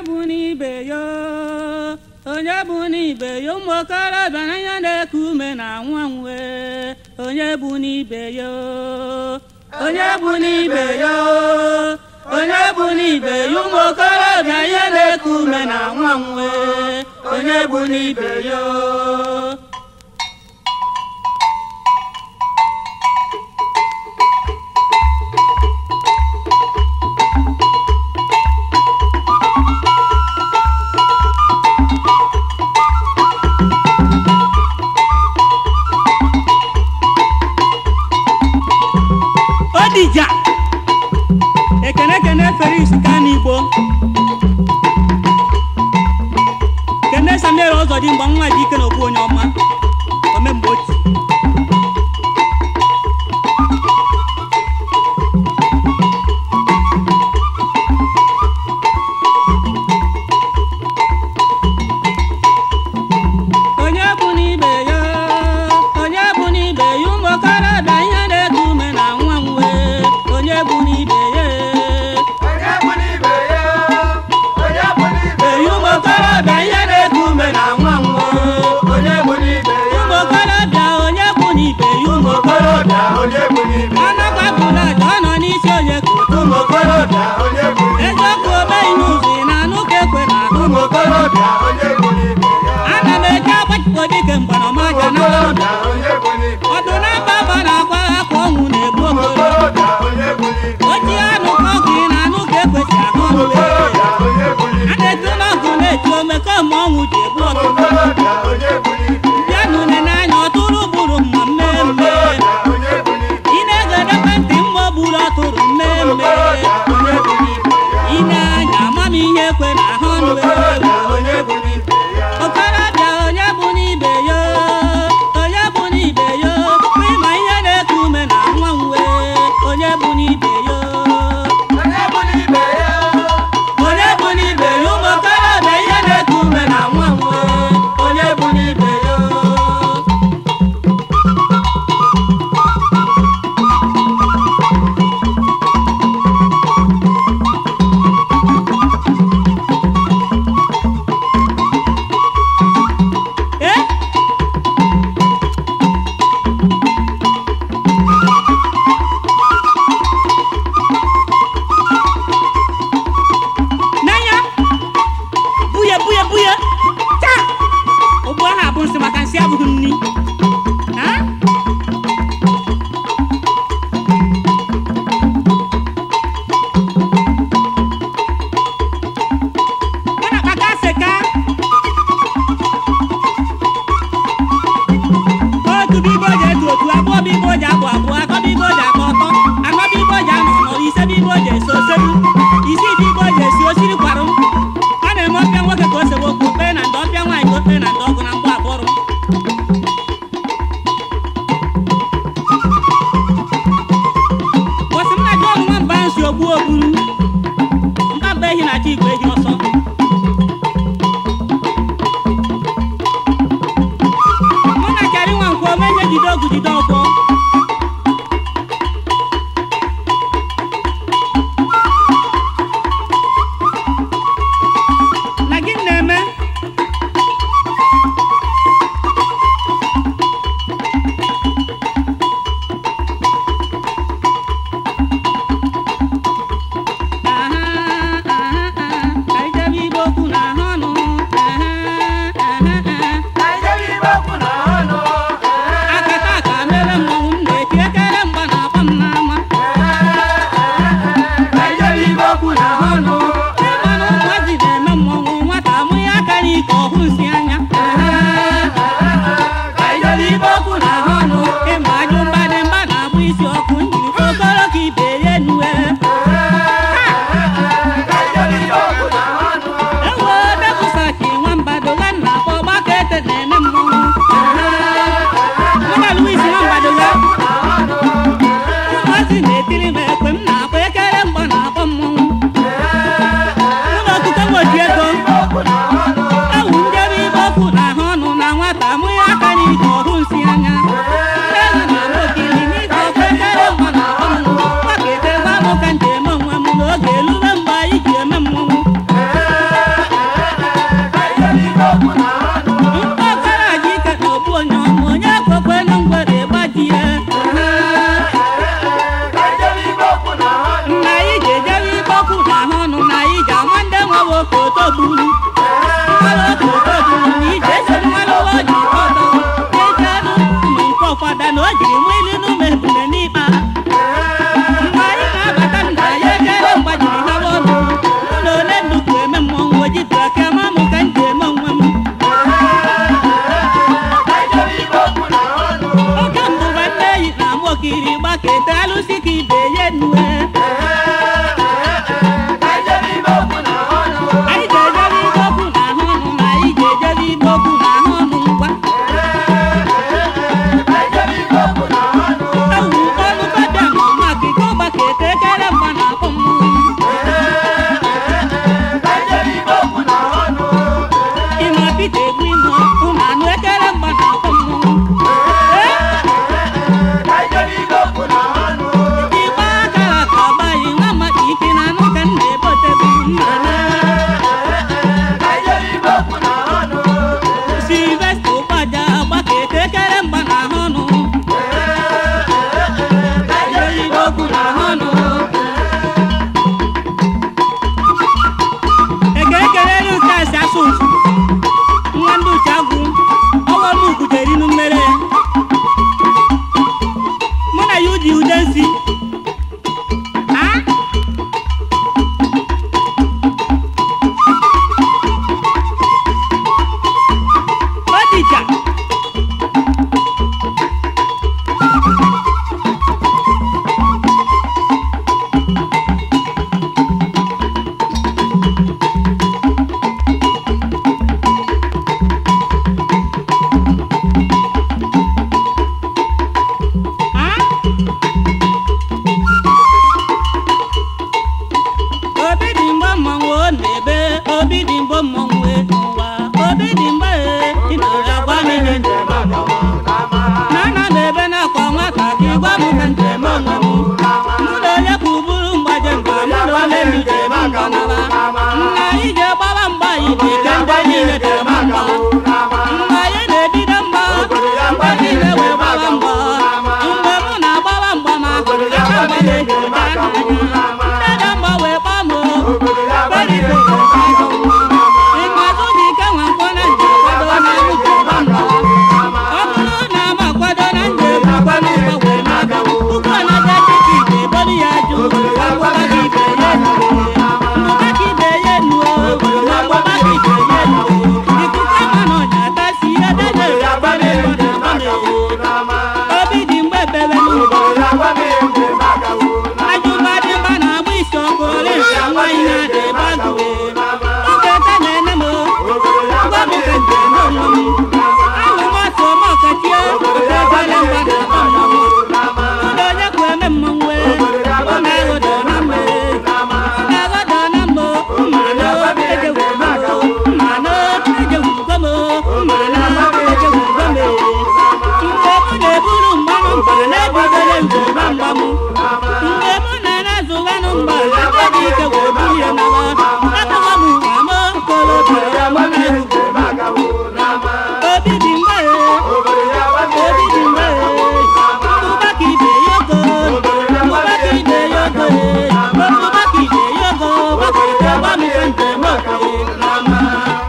bụ n'ibe ya onye bụ n'ibe ya ụmụ okorobịa n'anya na-eku ume na nwa nwe onye bụ n'ibe ya onye bụ n'ibe ya onye bụ n'ibe ya ụmụ okorobịa ihe na-eku ume na nwa nwe onye bụ n'ibe ya odija ekene ekene feris kanigbo kene samuel ọzọdị mgbe nwa dị ike na okwu onye ọma omemgbe oti onye bụ n'ibe ya onye bụ n'ibe ya ụmụ okorobịa ihe na-eku ume na nwa nwe onye bụ n'ibe ya Onye bụ n'ibe ya, onye bụ n'ibe eyi ya, ụmụ okorobịa ihe na-eku ume na nwa nwe onye bụ n'ibe ya, ụmụ okorobịa onye bụ n'ibe ya ụmụ okorobịa, onye bụ n'ibe ya, anakwa bụla aja ọ nọ n'isi onye kotu ụmụ okorobịa, onye bụ n'ibe ya, eziokwu omeghị n'ụzọ ị na-anụ ka ekwe na ahụ ụmụ okorobịa, onye bụ n'ibe ya, ana m eji agbachipụ dike mgbanamaja na okorobịa, onye bụ n'ibe ya, ọdụ na-aba aba na-akwa akwa ọnwụ na-egbu ụmụ okoro okorobịa, onye bụ n'ibe ya, oji anụ ka ọgụ ị na-anụ ka ekwesị ahụ ụmụ ọnụ okorobịa, onye bụ a n'ibe ya, na-etu n'ọgụ na-eti ome kemgbe ọnwụ ji egbu ụmụ ọtụtụ okorobịa, onye bụ n'ibe ya, bịa n'une n'anya ọtụrụ gburu mma mmemme okorobịa, onye bụ n'ibe ị na-egedekwe ntị mma o gburu ọtụrụ ya, mmemme okorobịa, onye bụ n'ibe ya, ị na-anya amamihe ekwe na ahụ ọnụ okorobịa, onye bụ n'ibe ya, okorobịa onye bụ n'ibe ya onye bụ n'ibe ya kwa ịma ihe na-eku ume na nwa nwe onye bụ n'ibe ya onye bụ n'ibe ya, onye bụ n'ibe ya ụmụ okorobịa ihe na-eku ume na nwa nwe onye bụ n'ibe ya Eh? n'anya buye buye buye taa ụgbọ ahụ abụ nsị maka nsị abụghị nni Ha? Ọ na-akpaka seka otu bibo ji etu otu abụọ bibo ji abụ abụọ atọ bibo ji akọ ọtọ anọ bibo ji anọ nọ ise bibo ji esi oseru isii bibo ji esi osiri kwarụ ọ na-eme ọpịa nwoke ka o sewe okwu okpere na ndị ọpịa nwaanyị ka okpere na ndị ọgụ na mgba abụrụ bọsị m na ji ọnụ nwamba nsi ogbu ogburu mkpamba ehi na chi igwe ehi ọsọ mụ na chari nwa nkwo ome ihe jide ọgụ jide ọkwọ na gị na-eme aha aha aha ka ijebe igbo okwu na ahụ ọnụ aha aha aha na ijebe ibe okwu na ọnụ, ee. akata aka mere mmọnwụ ogburu mmanụ oge ogburu na ije esi mmanụ ụwa o ji ọtọ eji anụ ụmụ nke ụfọdụ na o jiri nwa ilu n'ụmụ ebule n'ikpa mgbe anyị na-abata nna ya ekele mgbajiri ha ọnụ ụlọ ole nnukwu eme mmọnwụ ojitu aka ma mụ ka m ji eme onwe m oge mbụ nwanne eyi na ama okiri gbakete alụsị ka ibe ya nue anyị ga-ejebe ibe okwu na ahụ ọnụ ma anyị ga-ejebe ibe okwu na ahụ ọnụ ngwa ewu ọnụ fada ma ọma kike ọgbakete ekele mgba na akpọ mmụọ ịma pita egwu ime ụmụ anụ ekele mgba na akpọ mmụọ igbe aka ka ọgbaghị nwa maka ike na anụ ka m na-ebotebu mma na silvesta ụkpaja gbakete ekele mgba na ahụ ọnụ ejeribe okwu na ahụ ọnụ ekele kelere nke asị asụ mfu nwa ndị uche agwụ ọwa m ugudere inu mmere mụ na ya uji ude nsi a odija a obi dị mgbe mmanwụ ọ na-ebe obi dị mgbe mmanwụ e n'ụwa obi dị mgbe e ị nọrọ agwa m ihe njem na ana m ebe na-akwa nwata ka ị gwa m ka njem onwe m mụ na onye ka ụbụrụ mgbaje mgba mụ na onye m ije m mgba naba nna anyị je gbawa mgba anyị dị ka ndị niile jem mgba mgbe anyị na-ebido mgba ndị niile wee gbawa mgba mgbe mụ na-agbawa mgba ma aka mgba na-eji ebe aka anya ndị na mgba wee gbaa m periko ịmazụ dị ike nwa nkwọ na nje kwado na amụji gba mgba ọ bụrụ na ama kwado na njem akwa n'ụgba wee na-aga ụkwụ anaga dịka ite ebolu ya jụ agbụba gị ibe ya nue mbụba gị ibe ya nuo ma gbụba gị ibe ya nuo ikuku ama na ọnya atasi edede agbamewo na agbamewo obi dị mgbe bebe n'ụwa ajụba dị mba na-agba isi ọkụ ole nke nwaanyị na-ada ebe agụwe oge ete na-ene m gwa m ka njem onwe m ahụ m ọsọ m ọkachie ebele mgba na akpa mmọnwụ ụlọ onye kwu eme mmọnwụ ọ na-aghọdọ na mmiri na-aghọdọ na mbụ mma na ejewugo m mma na ejewugo m mma na ejewugo m mgbe mụ na-eburu mmanụ mba na-ebidole njem mgba m mgbe mụ na-anazụwanụ mgba na ndị dị ike wee buru ya nawa atọghọ m nwa m okorobịa ya mụ na-ewu obi dị mgbe obi dị mgbe mbụba ka ibe ya ogo mbụba ka ibe ya ogo mbụba ka ibe ya ogo gbakọrịta gwa m ka njem okwe n'ama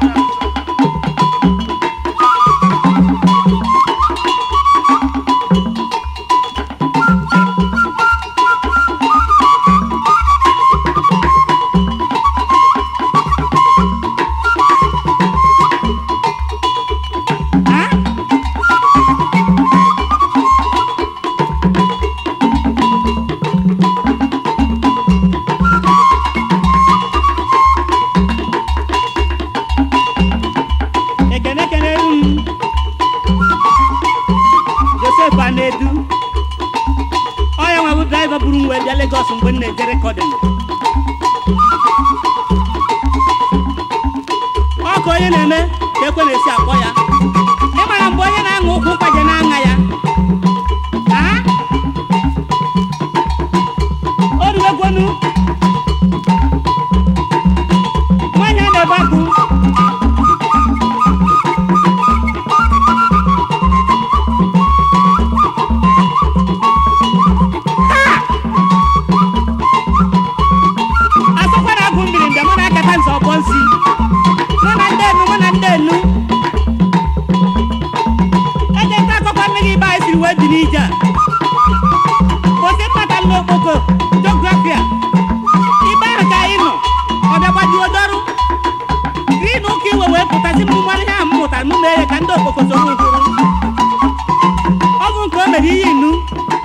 Ah? ekene ekene m josef anedu ọya nwa bụ draiva buru m wee bịa legos mgbe m na-eje rekọdịn ọ ka onye na-eme ka ekwe na-esi akpọ ya ịmara mgbe onye na-aṅụ ụkwụ mkpaje na-aṅa ya Ah? o ruwegwonu nwaanyị a na-ebe akụ asọkwa na agụ mmiri mgbe mụ na-akata nzọ ọgbọ nsi wee dị n'ije a kwụsị kpatara n'okpoko jografia ibe ahụ ka anyị nọ ọ bịa gbajuo dọrụ gịnị ụka iwe wee pụtasị m mmanụ ihe a m mụtara m mee ya ka ndị okpoko soro ụkwụrụ ọ bụ nke o mere ihe inu